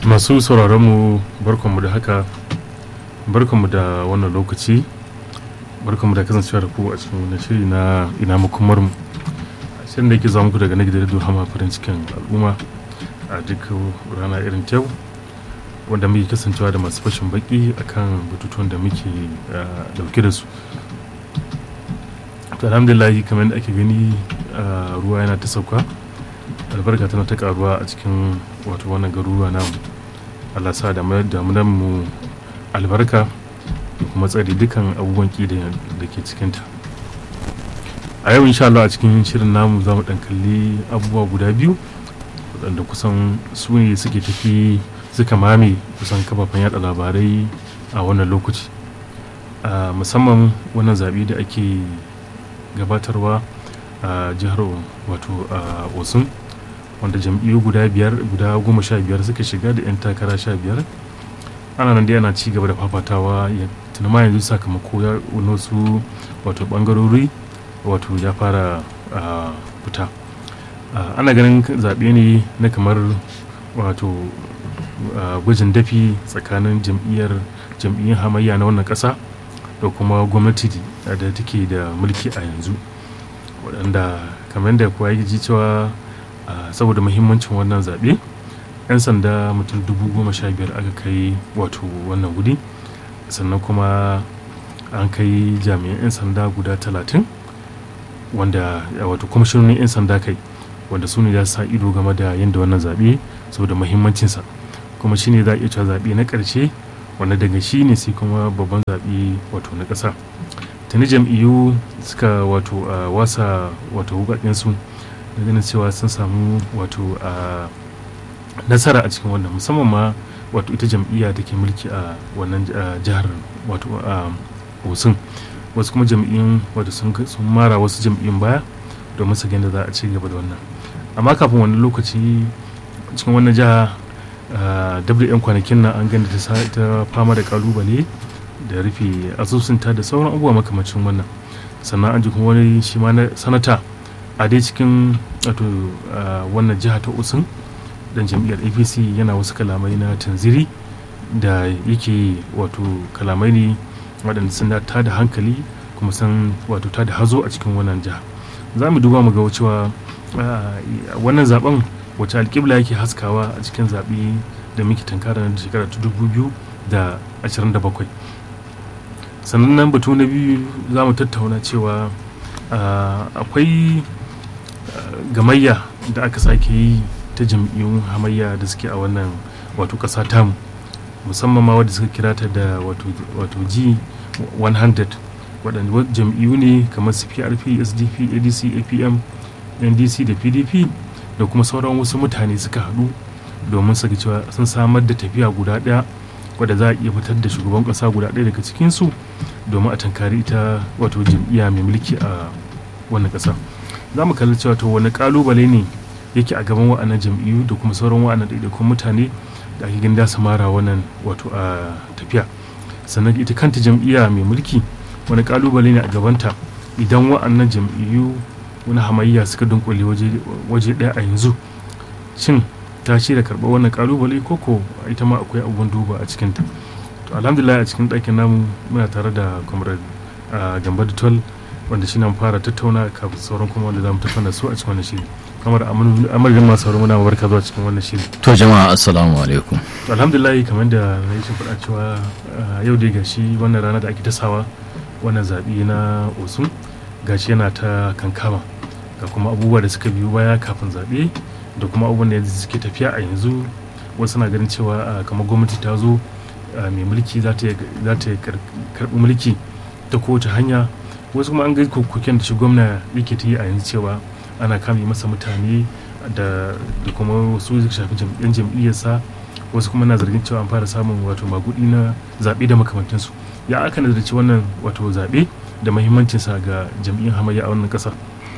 masu sauraron mu barkanmu da haka barkanmu da wannan lokaci barkanmu da kasancewa da ku a cikin wani shiri na ina makomar mu shirin da yake zama muku daga na gidan radio hama farin cikin al'umma a duk rana irin ta wanda muke kasancewa da masu fashin baki akan batutuwan da muke dauke da su to alhamdulillah kamar da ake gani ruwa yana ta sauka albarka tana ta karuwa a cikin wato wannan garuruwa namu allah sa da damunan mu albarka da kuma tsari dukan abubuwan ki da ke cikinta a yau insha Allah a cikin shirin namu za mu dan kalli abubuwa guda biyu waɗanda kusan su ne suke tafi suka mame kusan kafafen yada labarai a wannan lokaci musamman wannan zaɓe da ake gabatarwa a jihar wato a osun wanda jam'iyyu guda biyar guda goma sha biyar suka shiga da 'yan takara sha biyar ana nan dai ana ci gaba da fafatawa ya tunama yanzu sakamako ya wasu wato bangarori wato ya fara fita ana ganin zaɓe ne na kamar wato gwajin dafi tsakanin jam'iyyar jam'iyyar hamayya na wannan ƙasa da kuma gwamnati da take da mulki a yanzu waɗanda kamar da kuwa ya ji cewa saboda muhimmancin wannan zaɓe 'yan sanda mutum dubu goma sha biyar aka kai wato wannan gudi sannan kuma an kai jami'an 'yan sanda guda talatin wanda wato kwamishinonin 'yan sanda kai wanda su ne za su sa ido game da yadda wannan zaɓe saboda muhimmancinsa kuma shi ne za a iya cewa zaɓe na ƙarshe wanda daga shi ne sai kuma babban zaɓe wato na ƙasa tuni jam'iyyu suka wato wasa wato wukakensu da ganin cewa sun samu wato nasara a cikin wannan musamman ma wato ita jam'iyya da ke mulki a wannan jihar wato osun wasu kuma jam'iyyun wato sun mara wasu jam'iyyun baya domin su da za a ci gaba da wannan amma kafin wani lokaci cikin wannan jiha dab da 'yan kwanakin nan an gani ta fama da kalubale da rufe asusunta da sauran abubuwa makamacin wannan sannan an ji kuma wani shi ma na sanata a dai cikin wato wannan jiha ta usun dan jam'iyyar apc yana wasu kalamai na tanziri da yake wato kalamai ne waɗanda sun ta da hankali kuma sun wato ta da hazo a cikin wannan jiha za mu duba mu ga cewa wannan zaben wace alƙibla yake haskawa a cikin zaɓe da muke tankara na shekara ta dubu biyu da ashirin da bakwai sannan nan batu na biyu za mu tattauna cewa akwai gamayya da aka sake yi ta jam'iyyun hamayya da suke a wannan wato ƙasa tamu musamman ma wadda suka kira ta da wato g 100 waɗanda jam'iyyu ne kamar su prp sdp adc apm ndc da pdp da kuma sauran wasu mutane suka haɗu domin su cewa sun samar da tafiya guda ɗaya wadda za a iya fitar da shugaban ƙasa guda ɗaya daga cikinsu domin a tankari ita wato jam'iyya mai mulki a wannan ƙasa za mu kalli cewa to wani ƙalubale ne yake a gaban wa'annan jam'iyyu da kuma sauran wa'annan ɗaiɗaikun mutane da ake gani da su mara wannan wato a tafiya sannan ita kanta jam'iyya mai mulki wani ƙalubale ne a gabanta idan wa'annan jam'iyyu wani hamayya suka dunkule waje ɗaya a yanzu shin ta ce da karɓar wannan kalubale koko ita ma akwai abubuwan duba a cikinta to alhamdulillah a cikin ɗakin namu muna tare da comrade gamba tol wanda shi nan fara tattauna kafin sauran kuma wanda za mu tattauna su a cikin wannan shiri kamar amurgan masu sauran muna barka zuwa cikin wannan shiri to jama'a assalamu alaikum to alhamdulillah kamar da na yi faɗa cewa yau dai gashi wannan rana da ake tasawa wannan zaɓe na osun gashi yana ta kankama ga kuma abubuwa da suka biyo baya kafin zaɓe da kuma abubuwan da yanzu suke tafiya a yanzu wasu na ganin cewa kamar gwamnati ta zo mai mulki za ta karɓi mulki ta kowace hanya wasu kuma an ga koken da shi gwamna yake ta yi a yanzu cewa ana kame masa mutane da kuma wasu shafi yan jam'iyyarsa wasu kuma na zargin cewa an fara samun wato magudi na zaɓe da makamantansu ya aka nazarci wannan wato zaɓe da mahimmancinsa ga jam'iyyar hamayya a wannan ƙasa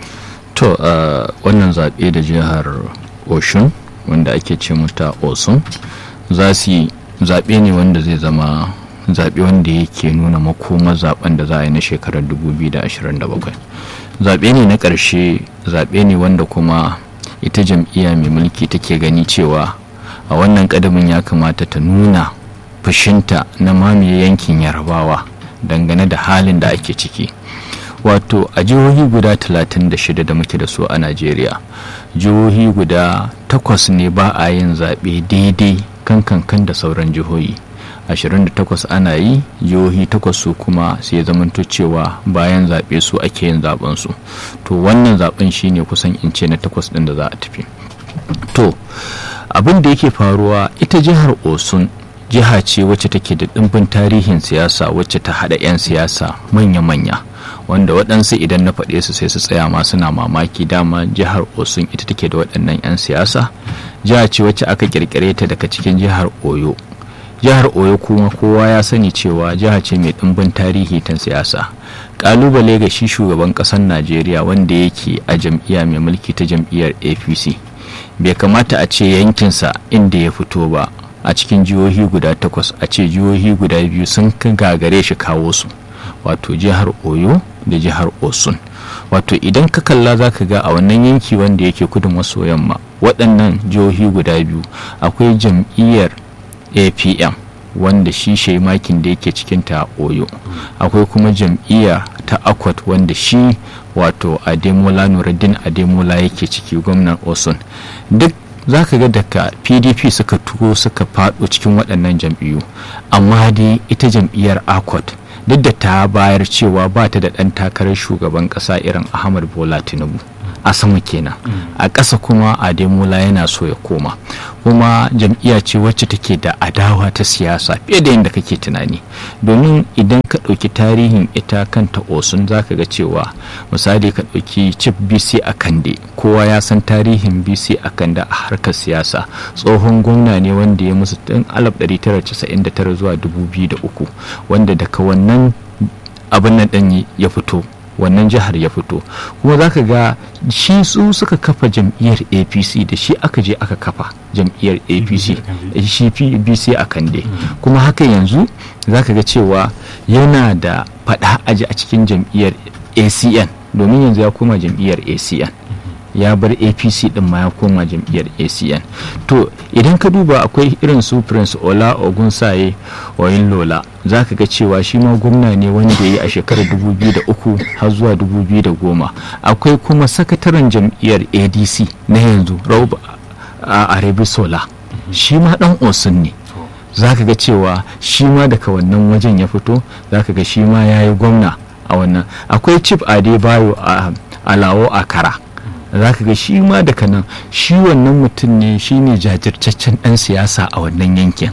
to wannan zaɓe da jihar oshun wanda ake ce mata osun za su yi zaɓe ne wanda zai zama zaɓe wanda yake nuna makoma zaɓen da za a yi na shekarar 2027 zaɓe ne na ƙarshe zaɓe ne wanda kuma ita jam'iyya mai mulki take gani cewa a wannan kadamin ya kamata ta nuna fushinta na mamaye yankin yarabawa dangane da halin da ake ciki wato a jihohi guda 36 da muke da su a najeriya jihohi guda takwas ne ba a yin zaɓe daidai kan kankan da sauran jihohi 28 ana yi jihohi takwas su kuma sai zamanto cewa bayan zaɓe su ake yin zaɓen su to wannan zaɓen shine kusan in ce na takwas ɗin da za a tafi to abin da yake faruwa ita jihar osun jiha ce wacce take da ɗimbin tarihin siyasa wacce ta haɗa 'yan siyasa manya-manya wanda waɗansu idan na faɗe su sai su tsaya ma suna mamaki dama jihar osun ita take da waɗannan 'yan siyasa jiha ce wacce aka ƙirƙire ta daga cikin jihar oyo jihar oyo kuma kowa ya sani cewa jiha ce mai ɗimbin tarihi ta siyasa ƙalubale ga shi shugaban ƙasar najeriya wanda yake a jam'iyya mai mulki ta jam'iyyar apc bai kamata a ce yankinsa inda ya fito ba a cikin jihohi guda takwas a ce jihohi guda biyu sun gagare shi kawo su wato jihar oyo da jihar osun wato idan ka kalla za ka ga a wannan yanki wanda yake kudu maso yamma waɗannan jihohi guda biyu akwai jam'iyyar apm wanda shi shaimakin da yake cikin ta oyo akwai kuma jam'iyya ta akwat wanda shi wato ademola nuruddin ademola yake ciki gwamnan osun duk za ka ga daga pdp suka tuwo suka fado cikin waɗannan jam'iyyu amma dai ita jam'iyyar akwat duk da ta bayar cewa ba ta da ɗan takarar shugaban ƙasa irin ahmad bola tinubu a sama kenan a ƙasa kuma ademola yana so ya koma kuma jam'iyya ce wacce take da adawa ta siyasa fiye da yadda kake tunani domin idan ka ɗauki tarihin ita kanta osun za ka ga cewa misali ka ɗauki chief bc a kande kowa ya san tarihin bc a kande a harkar siyasa tsohon gwamna ne wanda ya musu tun 1999 zuwa 2003 wanda daga wannan abin nan ɗin ya fito wannan jihar ya fito kuma za ka ga shi su suka kafa jam'iyyar apc da shi aka je aka kafa jam'iyyar apc shi pbc a kande kuma haka yanzu za ka ga cewa yana da faɗa aji a cikin jam'iyyar acn domin yanzu ya koma jam'iyyar acn ya bar apc din ma ya koma jam'iyyar acn to idan ka duba akwai irin su prince ola ogunsaye oyin lola za ka ga cewa shi ma gwamna ne wanda ya yi a shekarar 2003 har zuwa 2010 akwai kuma sakataren jam'iyyar adc na yanzu raub a sola shi ma dan osun ne za ka ga cewa shi ma daga wannan wajen ya fito za ka ga shi ma ya yi gwamna a wannan akwai chief adebayo a alawo akara za ka ga shi ma daga nan shi wannan mutum ne shi ne jajirtaccen ɗan siyasa a wannan yankin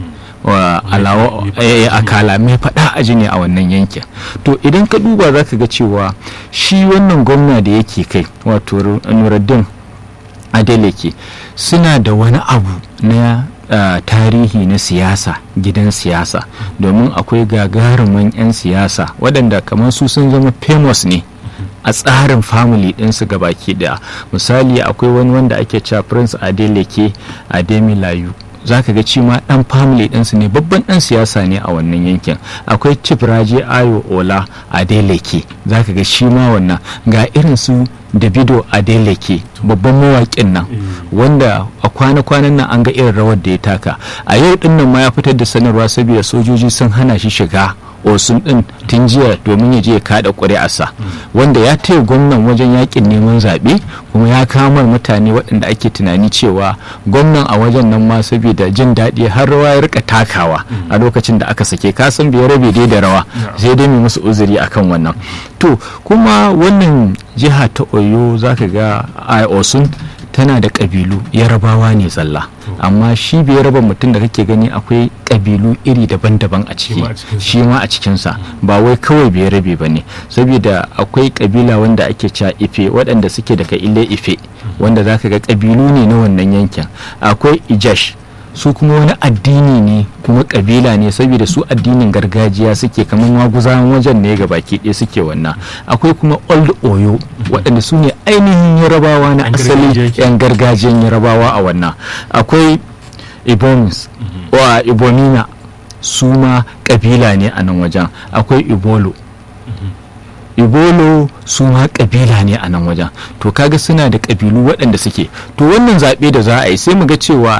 alawo a kala mai faɗa aji ne a wannan yankin to idan ka duba za ka ga cewa shi wannan gwamna da yake kai wato nuruddin adeleke suna da wani abu na Uh, tarihi na siyasa gidan siyasa domin akwai gagarumin 'yan siyasa waɗanda kamar su sun zama famous ne a tsarin family ɗinsu baki da misali akwai wani wanda ake cewa prince adeleke ademilayu za ka ga ci ma ɗan family ɗinsu ne babban ɗan siyasa ne a wannan yankin akwai chief raje ayo ola adeleke za ka ga shi ma wannan ga irin su davido adeleke babban mawaƙin nan wanda a kwana-kwanan nan an ga irin rawar da ya taka a yau ɗin nan ma ya fitar da sanarwa saboda sojoji sun hana shi shiga osun din tun jiya domin ya je ya kada ƙuri'arsa wanda ya taya gwamnan wajen yakin neman zaɓe kuma ya kamar mutane waɗanda ake tunani cewa gwamnan a wajen nan ma saboda jin daɗi har rawa ya rika takawa a lokacin da aka sake kasan bai rabe dai da rawa sai dai mai musu uzuri akan wannan to kuma wannan jiha ta oyo zaka ga a osun tana da ƙabilu yarabawa ne tsalla amma shi bai raba mutum da kake gani akwai ƙabilu iri daban-daban a ciki shi ma a cikinsa ba wai kawai bai rabe ba ne saboda akwai ƙabila wanda ake cewa ife waɗanda suke daga ile ife wanda za ka ga ƙabilu ne na wannan yankin akwai ijash su kuma wani addini ne kuma kabila ne saboda su addinin gargajiya suke kamar maguzawan wajen ne ga baki ɗaya suke wannan akwai kuma old oyo waɗanda su ne ainihin yarabawa na asali yan gargajiyan yarabawa a wannan akwai ibomis wa ibonina su ma kabila ne a nan wajen akwai ibolo ibolo su ma kabila ne a nan wajen to kaga suna da kabilu waɗanda suke to wannan zaɓe da za a yi sai mu ga cewa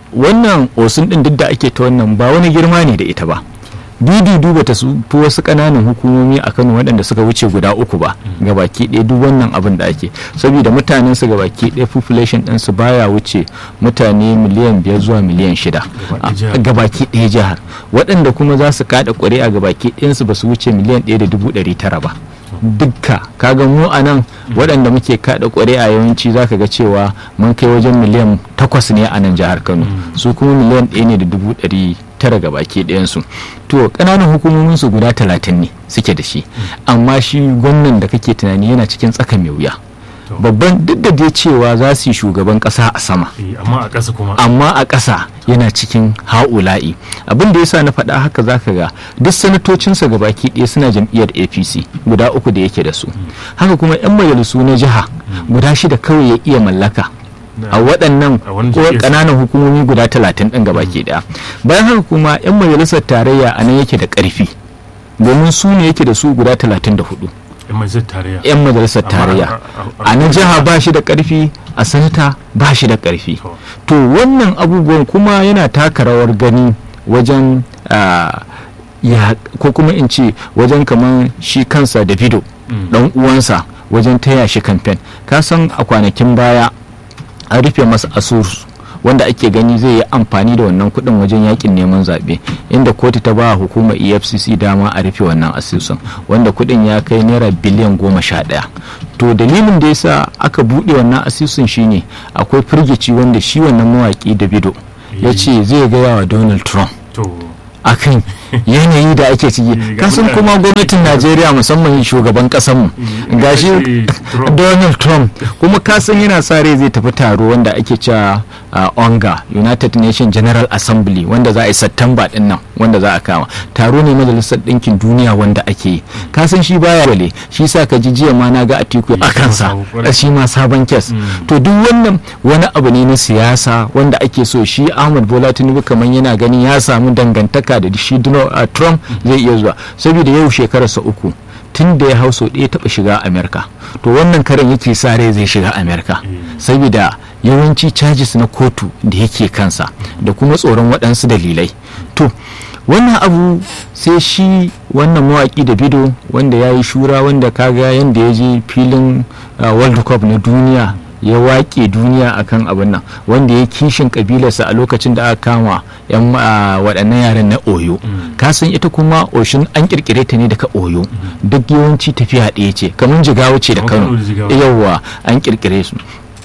wannan osun din duk da ake ta wannan ba wani girma ne da ita ba didi duba ta su fi wasu ƙananan hukumomi a kano waɗanda suka wuce guda uku ba gabaki ɗaya duk wannan abin da ake saboda mutanen su gabaki ɗaya population ɗin su baya wuce mutane miliyan biyar zuwa miliyan shida Gaba ɗaya jihar. gabaki ɗaya jihar waɗanda kuma za su kaɗa ƙuri'a gabaki ɗayansu ba su wuce miliyan ɗaya da dubu ɗari tara ba dukka kaga mu a nan waɗanda muke kaɗa ƙuri'a yawanci za ka ga cewa mun kai wajen miliyan takwas ne a nan jihar kano su kuma miliyan ɗaya ne da dubu ɗari tara ga baki ɗayansu to ƙananan hukumomin su guda talatin ne suke da shi amma shi gwamnan da kake tunani yana cikin tsaka mai wuya To. babban duk da dai cewa za su yi shugaban ƙasa a sama Eh, amma a ƙasa kuma amma a ƙasa yana cikin ha'ula'i abin da yasa na faɗa haka zaka ga duk sanatocinsa baki ɗaya suna jam'iyyar apc guda uku da yake da su haka kuma 'yan majalisu na jiha guda shida kawai ya iya mallaka Na- a waɗannan a wani ko jam'iyyar. ƙananan hukumomi guda talatin ɗin gabaki ɗaya bayan haka kuma 'yan majalisar tarayya a nan yake da ƙarfi domin su ne yake da su guda talatin da hudu yan majalisar tarayya 'yan majalisar Amma tarayya a- a- a- a na jiha ba shi da karfi a sanata ba shi da karfi To. to wannan abubuwan kuma yana taka rawar gani wajen ah, ya ko kuma in ce wajen kamar shi kansa davido Mm. dan uwansa wajen taya shi kamfen ka san a kwanakin baya an rufe masa asusu wanda ake gani zai yi amfani da wannan kuɗin wajen yakin neman zaɓe inda kotu ta ba hukumar efcc dama a rufe wannan asusun wanda kuɗin ya kai naira biliyan goma sha ɗaya to dalilin da yasa aka buɗe wannan asusun shine akwai firgici wanda shi wannan mawaƙi davido ya ce zai gaya wa donald trump to akan yanayi da ake Eh, ciki ga kasan mutane- kuma gwamnatin najeriya musamman shugaban kasanmu Eh, gashi eh, Trump. donald trump kuma kasan yana sa rai zai tafi taro wanda ake cewa uh, onga united nations general assembly wanda za a yi satamba din nan wanda za a kama taro ne majalisar ɗinkin duniya wanda ake yi kasan shi baya wale shi sa ka ji jiya ma na ga atiku a Eh, kansa sabo kwarai. shi ma sabon kes Mm. to duk wannan wani abu ne na siyasa wanda ake so shi ahmad bola tinubu kamar yana ganin ya samu dangantaka da shi Donald- uh, trump zai iya zuwa saboda yau shekararsa uku tun da ya hau sau ɗaya taɓa shiga amerika to wannan karan yake sa rai zai shiga amerika Mm. saboda yawanci charges na kotu da yake kansa da kuma tsoron waɗansu dalilai to wannan abu sai shi wannan mawaƙi da bido wanda ya yi shura wanda kaga yadda ya je filin uh, world cup na duniya ya waƙe duniya akan abin nan wanda ya kishin kabilarsa a lokacin da aka kama yan uh, waɗannan yaran na oyo kasan ita kuma oshin an kirkire ta ne daga oyo duk yawanci tafiya ɗaya ce kamar jigawa ce da Kamar Kano kano da Jigawa. yawwa an kirkire su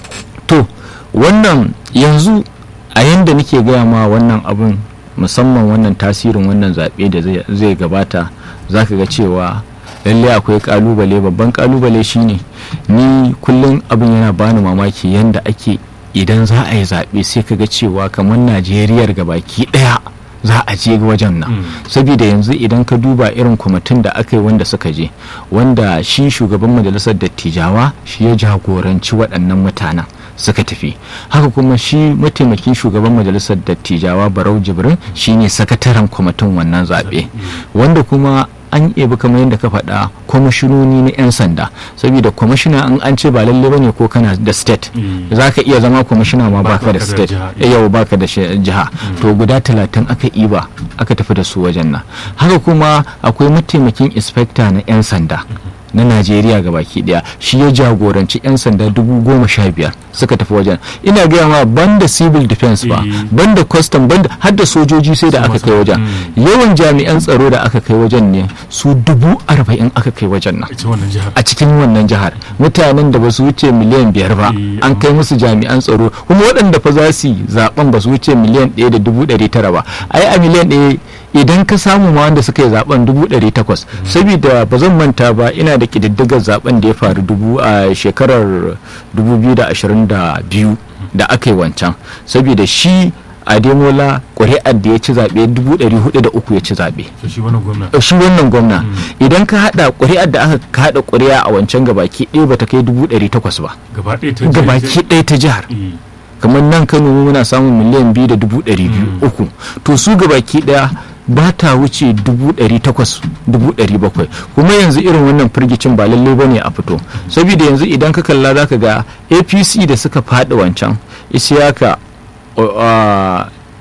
to wannan yanzu a yanda nake gaya ma wannan abun musamman wannan tasirin wannan zaɓe da zai- zai gabata za ka ga cewa lallai akwai kalubale babban kalubale shine ni kullum abin yana bani mamaki yanda ake idan za a yi zaɓe sai ka ga cewa kamar najeriyar gabaki ɗaya za a je wajen nan Mm. saboda yanzu idan ka duba irin kwamitin da aka yi wanda suka je wanda shi shugaban majalisar dattijawa shi ya jagoranci waɗannan mutanen suka tafi haka kuma shi mataimakin shugaban majalisar dattijawa barau jibrin shine sakataren kwamitin wannan zaɓe wanda kuma an ebi kamar yadda ka faɗa kwamishinoni na 'yan sanda saboda kwamishina an an ce ba lalle bane ko kana da state Mm. za ka iya zama kwamishina ma Ba- baka baka da da state jiha. Eh, yau baka da shi- jiha to guda talatin aka iba aka tafi da su wajen nan haka kuma akwai mataimakin inspector na 'yan sanda na najeriya ga baki daya shi ya jagoranci 'yan sanda dubu goma sha biyar suka tafi wajen ina gaya ma banda civil defense ba Eh. banda custom banda har da sojoji sai da Su aka masu- kai wajen Mm. yawan jami'an tsaro da aka kai wajen ne su dubu arba'in aka kai wajen nan ita wannan jihar a cikin wannan jihar mutanen da ba su wuce miliyan biyar ba Eh, an kai musu jami'an tsaro kuma waɗanda fa za su yi zaben ba su wuce miliyan ɗaya da dubu ɗari tara ba ai a miliyan ɗaya idan ka samu ma wanda suka yi zaben dubu ɗari takwas saboda ba zan manta ba ina da ƙididdigar zaben da ya faru dubu a shekarar dubu biyu da ashirin da biyu da aka yi wancan saboda shi ademola ƙuri'ar da ya ci zaɓe dubu ɗari hudu da uku ya ci zaɓe to shi wannan gwamna shi wannan gwamna idan ka hada ƙuri'ar da aka hada ƙuri'a a wancan gabaki ɗaya bata kai dubu ɗari takwas ba gaba ɗaya ta gabaki ɗaya ta jihar Eh, kamar nan kano mu muna samun miliyan biyu da dubu ɗari biyu uku to su gabaki ɗaya ba ta wuce dubu ɗari takwas dubu ɗari bakwai kuma yanzu irin wannan firgicin ba lalle ba ne a fito saboda yanzu idan ka kalla za ka ga apc da suka faɗi wancan isiyaka uh,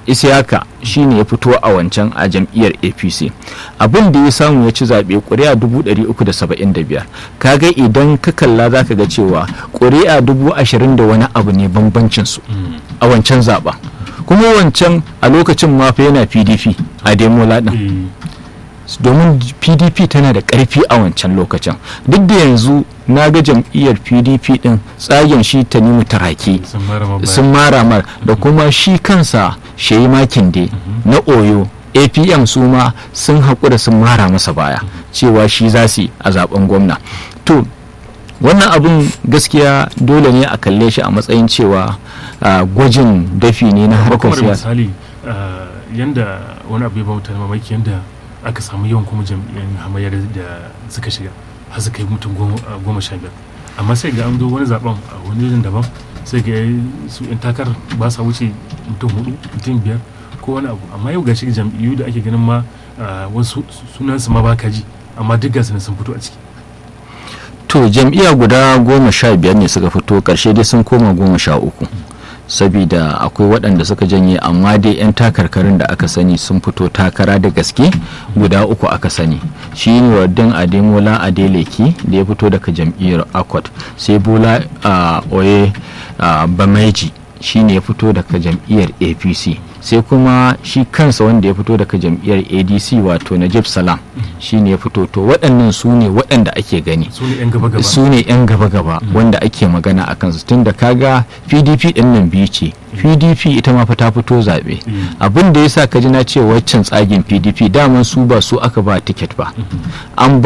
isiyaka shine ya fito a wancan a jam'iyyar apc abin da ya samu ya ci zaɓe ƙuri'a 375 kaga idan ka kalla za ka ga cewa ƙuri'a 20 da wani abu ne bambancin su a wancan zaɓen kuma wancan a lokacin mafa yana pdp a demola ɗin domin pdp tana da ƙarfi a wancan lokacin duk da yanzu na ga jam'iyyar pdp ɗin tsagen shi ta nemi tarake sun mara mar da kuma shi kansa shayi makinde na oyo apm su ma sun haƙura sun mara masa baya cewa shi za su a zaben gwamna to wannan abin gaskiya dole ne a kalle shi a matsayin cewa gwajin dafi ne na harkar siyasa misali yanda wani abu ya bauta mamaki yanda aka samu yawan kuma jam'iyyar hamayya da suka shiga har suka yi mutum goma sha biyar amma sai ga an zo wani zaben a wani wajen daban sai ga su yan takar ba sa wuce mutum hudu mutum biyar ko wani abu amma yau gashi jam'iyyu da ake ganin ma wasu sunansu ma baka ji amma duk gasu sun fito a ciki to jam'iyya guda goma sha biyar ne suka fito karshe dai sun koma goma sha uku sabida akwai waɗanda suka janye amma dai 'yan takarkarin da aka sani sun fito takara da gaske guda uku aka sani shi ne wadin ademola adeleki da ya fito daga jam'iyyar akwat sai bola oye bamaiji shi ne ya fito daga jam'iyyar apc sai kuma shi kansa wanda ya fito daga jam'iyyar adc wato najib salam shi ne ya fito to waɗannan su ne waɗanda ake gani su ne 'yan gaba-gaba wanda ake magana a kansu tun da kaga pdp ɗin nan biyu ce pdp ita ma fa ta fito zaɓe abin da ya sa ka ji na ce waccan tsagin pdp daman su ba su aka ba tiket ba an